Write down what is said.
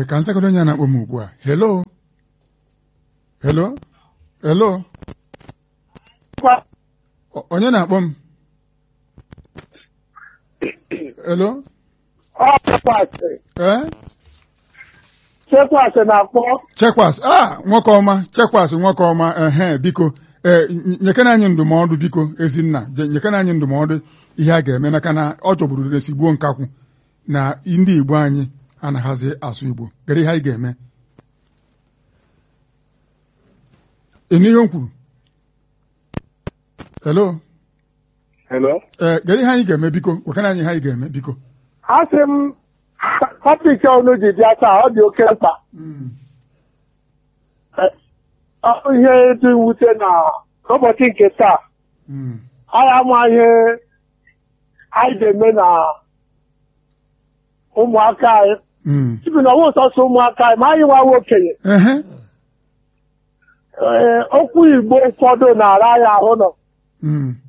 ka nsagodo onye na-akpọ m ugbu a hello hello hello O- onye na-akpọ m hello Ọ chekwasị ee chekwasị na-akpọ chekwas a nwoke ọma chekwas nwoke ọma ehe biko ee ny- nyekena anyị ndụmọdụ biko ezinna je- nyekena anyị ndụmọdụ ihe a ga-eme maka na ọ chọgburu resigbuo nkakwụ na ndị igbo anyị anaghịzi asụ igbo gere ihe anyị ga-eme ịnụ ihe m kwuru hello Hello? ee gere ihe anyị ga-eme biko gwekana anyị ihe anyị ga-eme biko Asị m tọpik ọnụ ji bịa taa ọ dị oke mkpa ọ bụ ihe dị mwute na n'ụbọchị nke taa Mm. anyị ama ihe anyị ga-eme na ụmụaka anyị Mm. ibi na ọwụ sọsọ ụmụaka anyị ma anyị nwawa okenye ehe Ee, okwu Igbo ụfọdụ na-ara anyị ahụ nọ Mm.